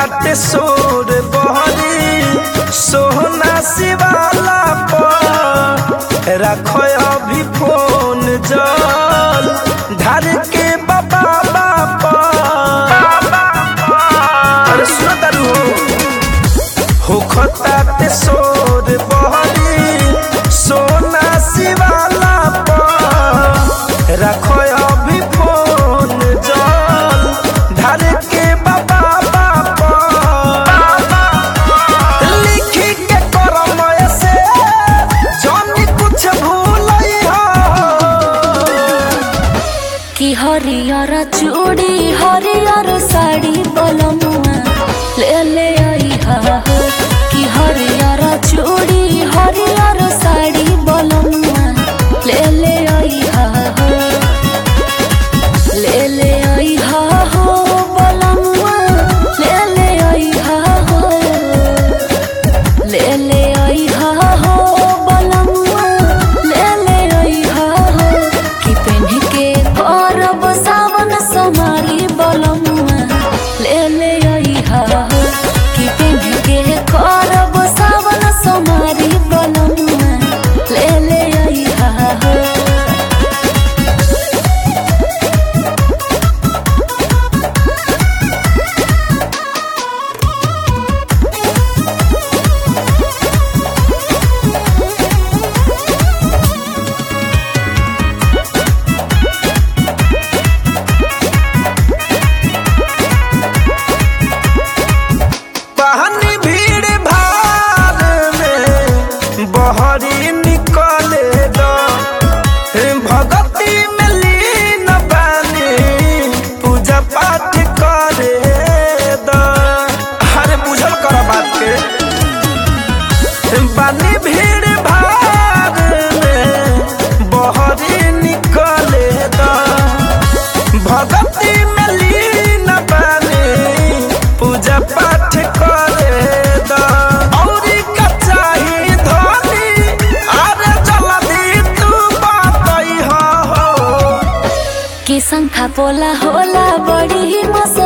ताते सोर बहरी सोहना शिवाला पर रखो अभी फोन जल धर के बाबा बापा अरे सुनो तारू हो खताते सोर बहरी सोना शिवाला पर रखो अभी फोन जल धर के बाबा बापा लिखी के करम से जानी कुछ भूलई हो कि हरियर चूड़ी हरियर साड़ी बलमुआ ले ले आई हा हो कि हरियर चूड़ी हरियर साड़ी बलमुआ ले ले आई हा हो ले ले आई हा हो बलमुआ ले ले आई हा हो ले ले आई हा हो बलमुआ ले ले आई हा हो कि पेन्ह के करब सावन समारी बलमुआ ले ले आई हा हो कि पेन्ह के करब सावन समारी बलमुआ ले ले आई हा हो पानी भीड़ भार में बहरी निकले द भगती में लीन बानी पूजा पाठ करे द अरे बुझल कर बात के बानी भीड़ भार में बहरी निकले द भगती में लीन बानी पूजा पाठ करे द औरी का चाही धनी अरे जल्दी तू बातई हो कि शंखा पोला होला बड़ी मस